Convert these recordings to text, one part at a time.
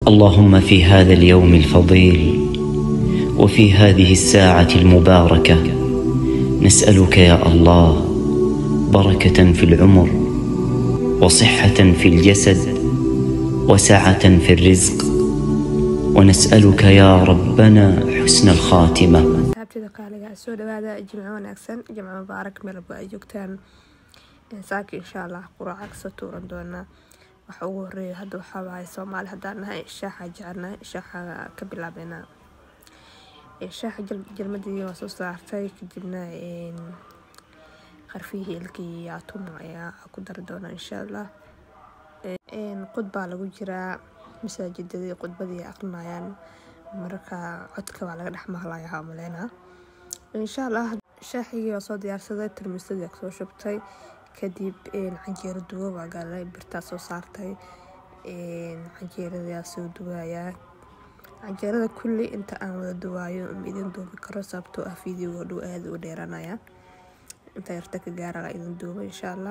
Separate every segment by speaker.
Speaker 1: اللهم في هذا اليوم الفضيل وفي هذه الساعة المباركة نسألك يا الله بركة في العمر وصحة في الجسد وسعة في الرزق ونسألك يا ربنا حسن الخاتمة
Speaker 2: asxaabtida qaaliga soo dhawaada jimco wanaagsan jimco mubaarak meelba ay joogtaan saaka insha allah quraaca kasoo tuuran doonaa waxa ugu horeeya hadda waxaa waaye soomaali haddaan nahay shaaxa jecelnahay shaaxa ka bilaabeynaa shaaxa jalmadii waa soo saartay kadibna qarfihii ilkii atuma ayaa ku dari doonaa insha allah qud baa lagu jiraa masaajidadii khudbadii aqrinayaan mararka codka waa laga dhex maqlayaa maleynaa insha allah shaaxigii waa soo diyaarsaday tarmisadii soo shubtay kadib canjeero duwo waa galay birtaa soo saartay canjeeradayaa soo duwayaa canjeerada kulli inta aan wada duwaayo ma idin duubi karo sababtoo ah videoga dhow aada u dheeranaya inta yarta ka gaara idin duuba insha allah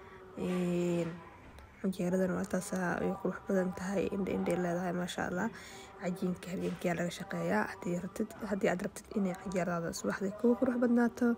Speaker 2: canjeeradan waa taasaa ay qurux badan tahay indha indhay leedahay maasha allah cajiinka habeenkiyaa laga shaqeeyaa haddii aad rabtid inay canjeeradaada subaxdii kugu qurux badnaato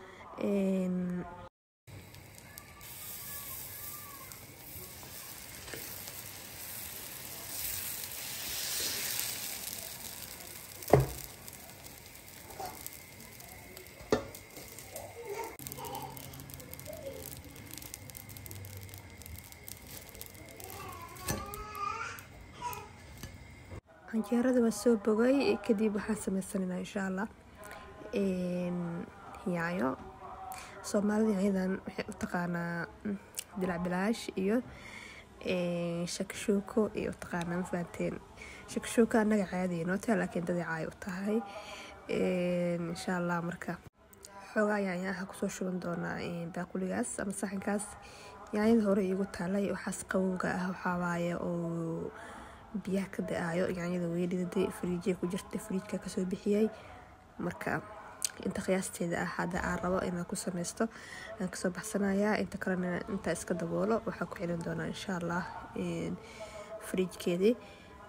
Speaker 2: canjeerada waa soo bogay kadib waxaan sameysananaa insha allah yaayo soomaalida yaayadan waxay u taqaanaa dilac bilaash iyo shakashuuko iyo u taqaanaa ma fahanteen shakashuuko annaga caadiya noo tahay laakiin dadii caay u tahay insha allah marka xoogaa yaanyaha kusoo shuban doonaa baaquligaas ama saxankaas yaanyada hore iigu taalay waxaas qawowga ah waxaa waaye oo biyaha ka da-aayo yaanyada weydhidaday fariijya ku jirta fariijka kasoo bixiyay marka inta qiyaasteeda ah hadda aan rabo inaan ku sameysto aan kasoo baxsanayaa inta kalena intaa iska daboolo waxaa ku celin doonaa insha allah fariijkeedii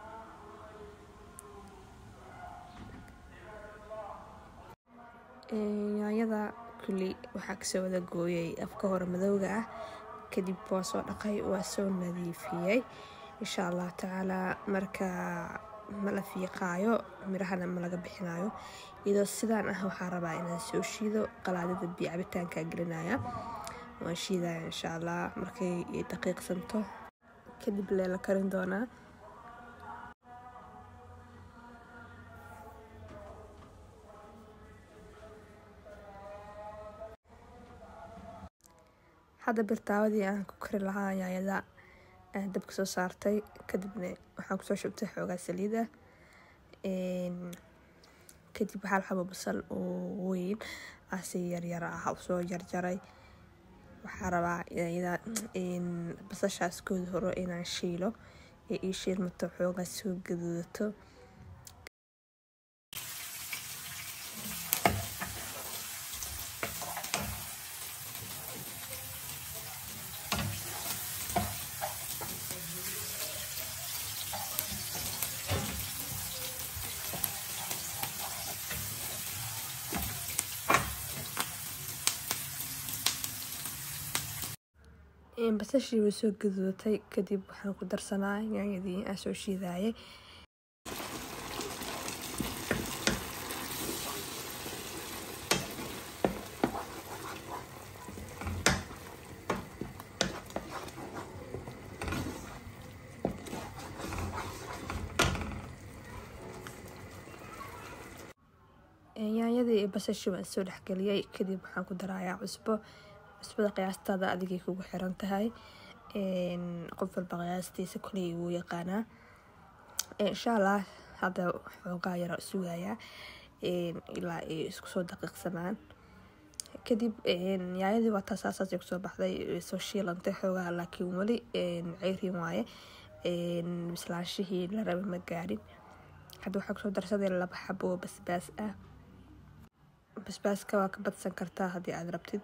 Speaker 2: yaanyada kulli waxaa kasoo wada gooyay afka hore madowga ah kadib waa soo dhaqay waa soo nadiifiyey insha allah tacaalaa marka ma la fiiqaayo mirahana ma laga bixinayo iyadoo sidaan ah waxaa rabaa inaan soo shiido qalaadada biyo cabitaanka gelinaya waan shiidaya insha allah markay daqiiqsanto kadib leela karin doonaa hadda birtaawadii aan ku kari lahaa yaayada dabka soo saartay kadibna waxaan kusoo shubtay xoogaa saliid ah kadib hal xabo basal oo weyn asi yaryar ah usoo jarjaray waxaa rabaa basashaas koodi hore inaan shiilo ee ii shiilmato xoogaa soo gaduudato basashii way soo gaduudatay kadib waxaan ku darsanaa yaanyadii aan soo shiidayay yaanyadii iyo basashii waan soo dhexgeliyey kadib waxaan ku darayaa cusbo cusbada qiyaastaada adigay kugu xiran tahay qof walba qiyaastiisa koley wuu yaqaanaa insha allah hadda xoogaa yara sugayaa ilaa ay isku soo daqiiqsamaan kadib yaayadii waa taasaasaas kusoo baxday soo shiilantay xoogaa laakiin weli ceyrin waaye bislaanshihii la raba ma gaarin hadda waxaa kusoo darsaday laba xabo oo basbaas ah basbaaska waa ka badsan kartaa haddii aad rabtid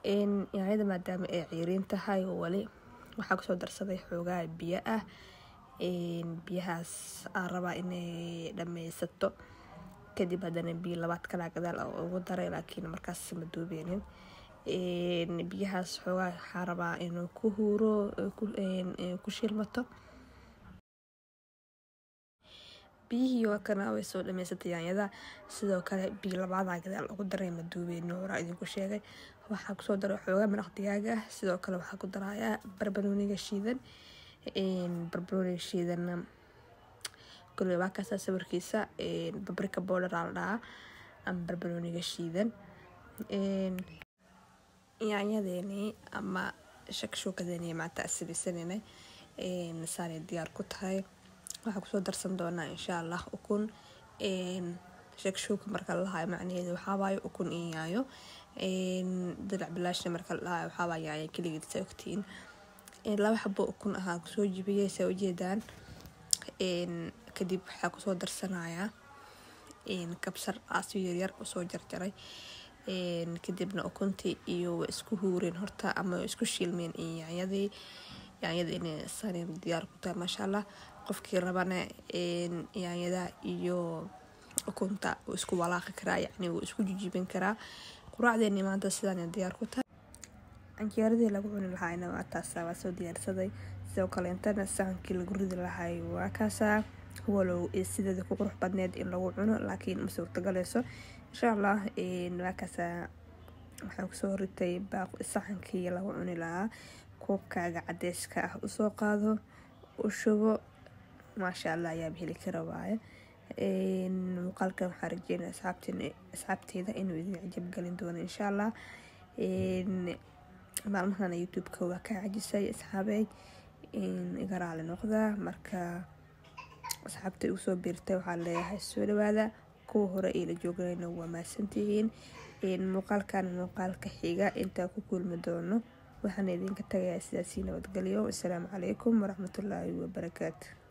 Speaker 2: yaanyada maadaama ay ciiriin tahay wali waxaa kusoo darsaday xoogaa biyo ah biyahaas aan rabaa inay dhameysato kadib haddana biyo labaad kalaa gadaal ugu daray laakiin markaas ma duubeynin biyahaas xoogaa waxaa rabaa inuu ku huuro ku shilmato biyihii waa kana way soo dhameysatay yaanyada sidoo kale biyo labaadaa gadaal ugu daray ma duubeyno horaa idinku sheegay waxaa kusoo daray xoogaa maraq digaaga ah sidoo kale waxaa ku darayaa barbarooniga shiidan barbarooniga shiidanna koley waa kaasaa sawirkiisa babrika bowdher aa la dhahaa ama barbarooniga shiidan yaanyadeeni ama shakshuukadeeni maanta asibisanina saanay diyaar ku tahay waxaa kusoo darsan doonaa insha allah ukun shakshuuka marka la lahayo macnaheedu waxaawaayo ukun iyo yaayo dalac bilaashna marka la lahayo waxaawaayo yaayo keligeed saa ogtiin laba xabo ukun ahaa kusoo jibiyay saa ujeedaan kadib waxaa kusoo darsanayaa kabsar aasyo yaryar usoo jarjaray kadibna ukuntii iyo waa isku huureen horta ama waa isku shiilmeen iyo yaanyadii yaanyada inay sanin diyaar ku tahay maasha allah qofkii rabana yaanyada iyo ukunta wuu isku walaaqi karaa yacni wuu isku jijibin karaa quraacdeeni maanta sidaan diyaar ku tahay canjeeradii lagu cuni lahaayna waa taasa waa soo diyaarsaday sidoo kaleentana saxankii lagu ridi lahaay waa kaasaa walow sideeda ku qurux badneed in lagu cuno laakiin ma suurtagaleyso insha allah waa kaasaa waxaan kusoo ritay saxankii lagu cuni lahaa koobkaaga cadeyska ah usoo qaado u shubo maasha allah ayaaba heli kara waaye muuqaalkan waxaa rajeynaya asxaabteeda inuu idin cajabgelin doono insha allah maalmahana youtube-ka waa ka cajisay asxaabey iga raali noqda marka asxaabta igu soo biirtay waxaa leeyahay soo dhawaada kuwa hore iila jooganayna waa mahadsantihiin muuqaalkan muuqaalka xiga intaa ku kulmi doono waxaana idinka tagayaa sidaasii nabadgelyo asalaamu calaykum waraxmatullaahi wabarakaatu